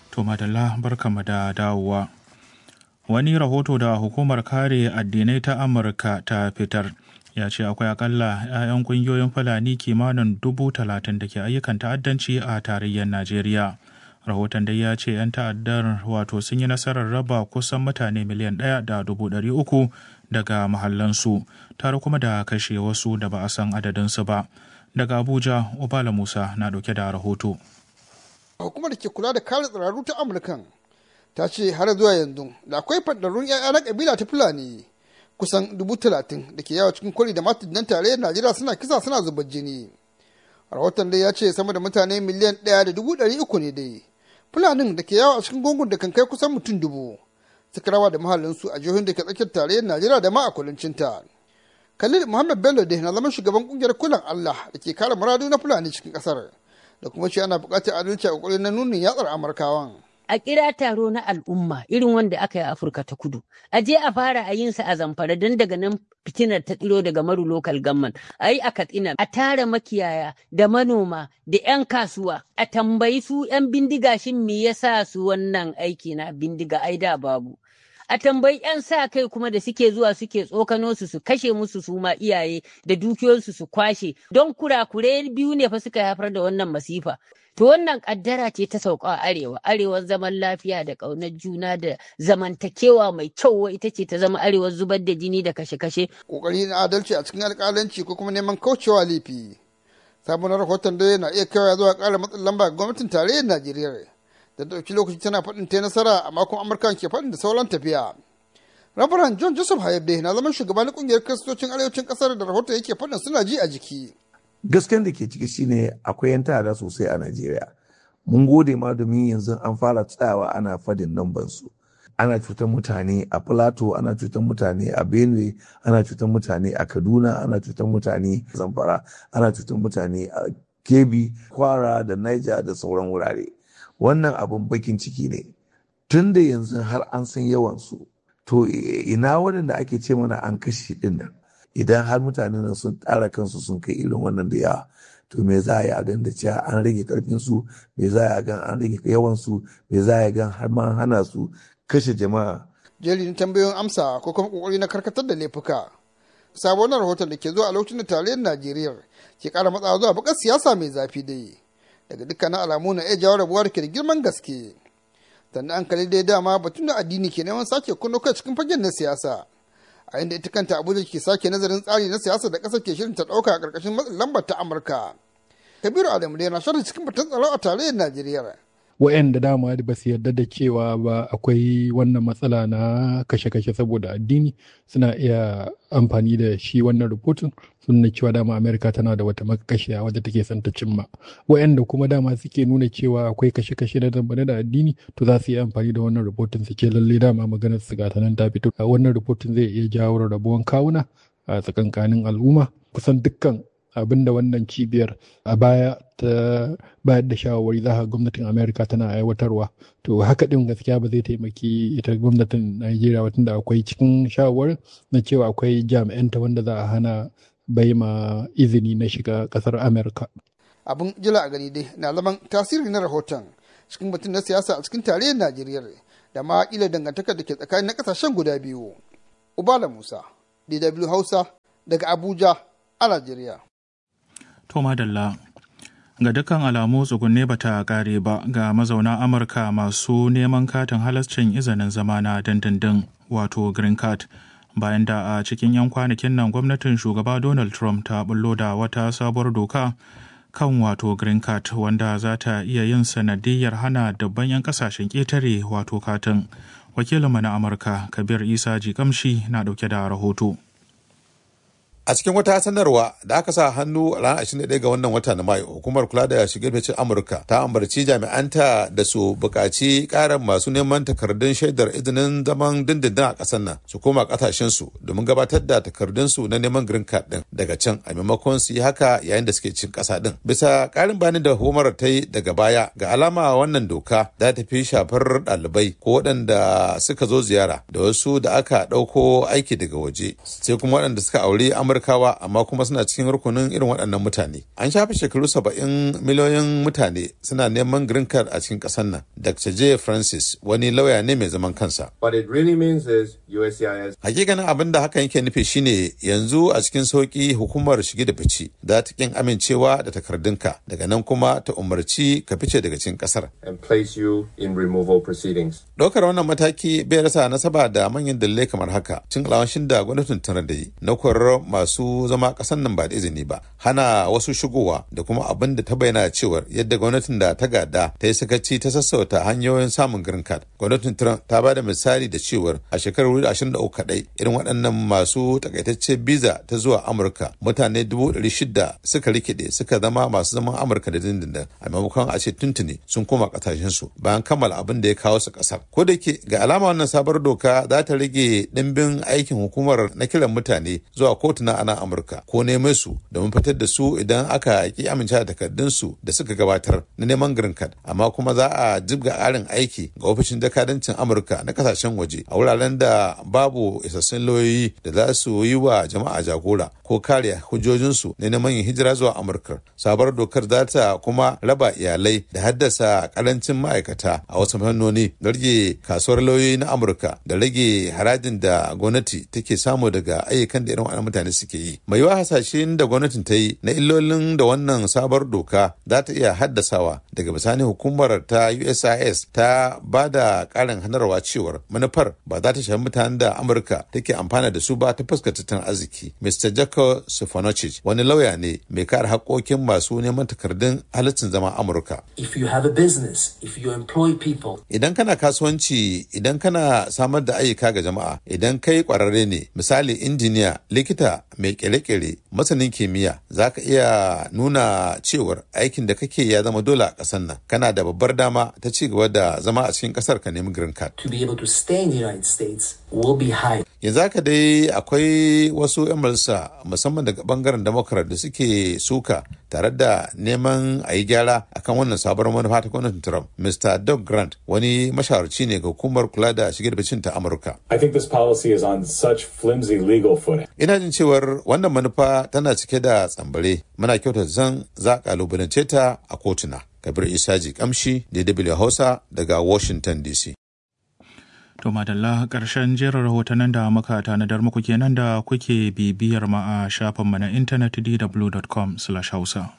To madalla barkamu da dawowa. Wani rahoto da hukumar kare addinai ta Amurka ta fitar ya ce akwai akalla 'ya'yan kungiyoyin Fulani kimanin dubu talatin da ke ayyukan ta'addanci a tarayyar Najeriya. Rahoton dai ya ce 'yan ta'addar wato sun yi nasarar raba kusan mutane miliyan ɗaya da dubu ɗari uku daga mahallansu tare kuma da kashe wasu da ba a san adadinsu ba. Daga Abuja, Obala Musa na ɗauke da rahoto. Hukumar da ke kula da kare tsararru ta Amurkan ta ce har zuwa yanzu da akwai fadarrun 'ya'ya na kabila ta Fulani kusan dubu talatin da ke yawa cikin kwari da matunan tarayyar Najeriya suna kisa suna zubar jini. Rahoton dai ya ce sama da mutane miliyan ɗaya da dubu ɗari uku ne dai. Fulanin da ke yawa a cikin gungun da kan kai kusan mutum dubu suka rawa da mahallinsu a jihohin da ke tsakiyar tarayyar Najeriya da ma a kudancinta. Khalil Muhammad Bello da na zama shugaban kungiyar kulan Allah da ke kare muradu na Fulani cikin kasar da kuma ce ana buƙatar adalci a kokarin na nunin yatsar Amurkawan. a kira taro na al'umma irin wanda aka yi a Afirka ta kudu. A je a fara a yin sa a zamfara don daga nan fitinar ta tsiro daga maru local government. A yi a katsina a tara makiyaya da manoma da 'yan kasuwa a tambayi su 'yan bindiga shin me yasa su wannan aiki na bindiga ai da babu. a tambayi 'yan sa kai kuma da suke zuwa suke tsokano su su kashe musu su ma iyaye da dukiyoyinsu su kwashe don kurakure biyu ne fa suka haifar da wannan masifa to wannan kaddara ce ta sauka a arewa arewar zaman lafiya da ƙaunar juna da zamantakewa mai kyau ita ce ta zama arewar zubar da jini da kashe-kashe kokari na adalci a cikin alƙalanci ko kuma neman kaucewa laifi sabon rahoton da na iya kaiwa zuwa ƙara matsin lamba ga gwamnatin tarayyar najeriya da ɗauki lokaci tana faɗin ta nasara a makon amurka ke faɗin da sauran tafiya rabaran john joseph hayabde na zaman shugaban ƙungiyar kiristocin arewacin ƙasar da rahoton yake faɗin suna ji a jiki gasken da ke ciki shine akwai yan ta'ada sosai a najeriya mun gode ma domin yanzu an fara tsayawa ana fadin namban su ana cutar mutane a plateau ana cutar mutane a benue ana cutar mutane a kaduna ana cutar mutane a zamfara ana cutar mutane a kebbi kwara da niger da sauran wurare wannan abin bakin ciki ne tun da yanzu har an san yawansu to ina waɗanda ake ce mana an kashe ɗin nan idan har mutanen nan sun tsara kansu sun kai irin wannan da yawa to me za a yi a gan da cewa an rage karfinsu me za a yi a gan an rage yawansu me za a yi gan har ma hana su kashe jama'a jerin tambayoyin amsa ko kuma kokari na karkatar da laifuka sabon rahoton da ke zuwa a lokacin da tarayyar najeriya ke kara matsawa zuwa bakar siyasa mai zafi dai daga dukkanin alamu na iya jawo rabuwa da ke da girman gaske sannan an kalli dai dama batun da addini ke neman sake kunno kai cikin fagen na siyasa a inda ita kanta abuja ke sake nazarin tsari na siyasa da ƙasar ke shirin ta ɗauka a ƙarƙashin matsin lambar ta amurka kabiru adamu da yana shirin cikin batun tsaro a tarayyar najeriya wa'anda dama ba su yarda da cewa ba akwai wannan matsala na kashe-kashe saboda addini suna iya amfani da shi wannan rubutun sun nuna cewa dama amerika tana da wata makashiya wadda take son ta cimma wa'anda kuma dama suke nuna cewa akwai kashe-kashe da dambane da addini to za su yi amfani da wannan rubutun su ce lalle dama maganar su gata nan ta fito wannan rubutun zai iya jawo rabuwan kawuna a tsakankanin al'umma kusan dukkan abin da wannan cibiyar a baya ta bayar da shawarwari za gwamnatin amerika tana aiwatarwa to haka din gaskiya ba zai taimaki ita gwamnatin najeriya ba da akwai cikin shawarwarin na cewa akwai jami'anta wanda za a hana bai ma izini na shiga kasar amerika abin jila a gani dai na zaman tasiri na rahoton cikin batun na siyasa a cikin tarayyar najeriya da ma kila dangantakar da ke tsakanin na kasashen guda biyu ubala musa dw hausa daga abuja a najeriya To madalla ga dukkan alamu tsugunne ba ta kare ba ga mazauna Amurka masu neman katin halascin izinin zama na dindindin wato green card bayan da a cikin 'yan kwanakin nan gwamnatin shugaba Donald Trump ta bullo da wata sabuwar doka kan wato green card wanda za ta iya yin sanadiyar hana dabban 'yan kasashen ƙetare wato katin wakilinmu na amurka kabir isa jikamshi na ɗauke da rahoto a cikin wata sanarwa da aka sa hannu a ranar 21 ga wannan wata na mayu hukumar kula da shigar ficin amurka ta ambarci jami'anta da su buƙaci ƙarin masu neman takardun shaidar izinin zaman dindindin a ƙasar nan su koma ƙasashen su domin gabatar da takardun su na neman green card din daga can a maimakon su yi haka yayin da suke cin ƙasa din bisa ƙarin bayanin da hukumar ta yi daga baya ga alama wannan doka za ta fi shafar ɗalibai ko waɗanda suka zo ziyara da wasu da aka ɗauko aiki daga waje sai kuma waɗanda suka aure amurka amurkawa amma kuma suna cikin rukunin irin waɗannan mutane an shafe shekaru saba'in miliyoyin mutane suna neman green card a cikin ƙasar nan dr j francis wani lauya ne mai zaman kansa What it really means is USCIS hakikanin abin da hakan yake nufi shine yanzu a cikin sauki hukumar shige da fice za ta kin amincewa da takardunka daga nan kuma ta umarci ka fice daga cikin kasar and place you in removal proceedings. ɗaukar wannan mataki bai rasa nasaba da manyan dalilai kamar haka cin alawashin da gwamnatin tana da yi na korar masu zama ƙasar nan ba da izini ba hana wasu shigowa da kuma abin da ta bayyana cewar yadda gwamnatin da ta gada ta yi sakaci ta sassauta hanyoyin samun green card gwamnatin trump ta ba da misali da cewar a shekarar 2023 kadai irin waɗannan masu takaitacce biza ta zuwa amurka mutane 600 suka rikide suka zama masu zaman amurka da dindindin a maimakon a ce tuntuni sun koma ƙasashensu bayan kammala abin da ya kawo su ƙasar ko da ke ga alama wannan sabar doka za ta rage ɗimbin aikin hukumar na kiran mutane zuwa kotuna a nan amurka ko neman su domin fitar da su idan aka ki amince da takardunsu da suka gabatar na neman green card amma kuma za a jibga ƙarin aiki ga ofishin jakadancin amurka na kasashen waje a wuraren da babu isassun lauyoyi da za su yi wa jama'a jagora ko kare hujjojinsu na neman yin hijira zuwa amurka sabar dokar za ta kuma raba iyalai da haddasa karancin ma'aikata a wasu fannoni da rage kasuwar lauyoyi na amurka da rage harajin da gwamnati take samu daga ayyukan da irin waɗannan mutane suke yi mai yiwa hasashen da gwamnatin ta yi na illolin da wannan sabar doka za ta iya haddasawa daga bisani hukumar ta usis ta ba da ƙarin hanarwa cewar manufar ba za ta shafi mutanen da amurka take amfana da su ba ta fuskar tattalin arziki mr jacob stefanocic wani lauya ne mai kare haƙƙoƙin masu neman takardun halittin zama amurka If you have a business, if you employ people, idan kana kasuwanci idan kana samar da ayyuka ga jama'a idan kai kwararre ne misali injiniya likita mai kere-kere masanin kimiyya za ka iya nuna cewar aikin da kake ya zama dole a ƙasar nan kana da babbar dama ta ci gaba da zama a cikin ƙasar ka nemi green card to be able to stay in the United States will be high. yanzu haka dai akwai wasu 'yan majalisa musamman daga bangaren democrat da suke suka tare da neman a yi gyara akan wannan sabuwar manufa ta gwamnatin trump mr doug grant wani mashawarci ne ga hukumar kula da shige da ficin ta amurka I think this policy is on such flimsy legal footing. ina jin cewar wannan manufa tana cike da tsambare muna kyautar zan za a kalubalance ta a kotuna kabir isaji kamshi dw hausa daga washington dc To madalla ƙarshen jerin rahotannin da muka tanadar muku kenan da kuke bibiyar ma a shafinmu na intanet dw.com/hausa.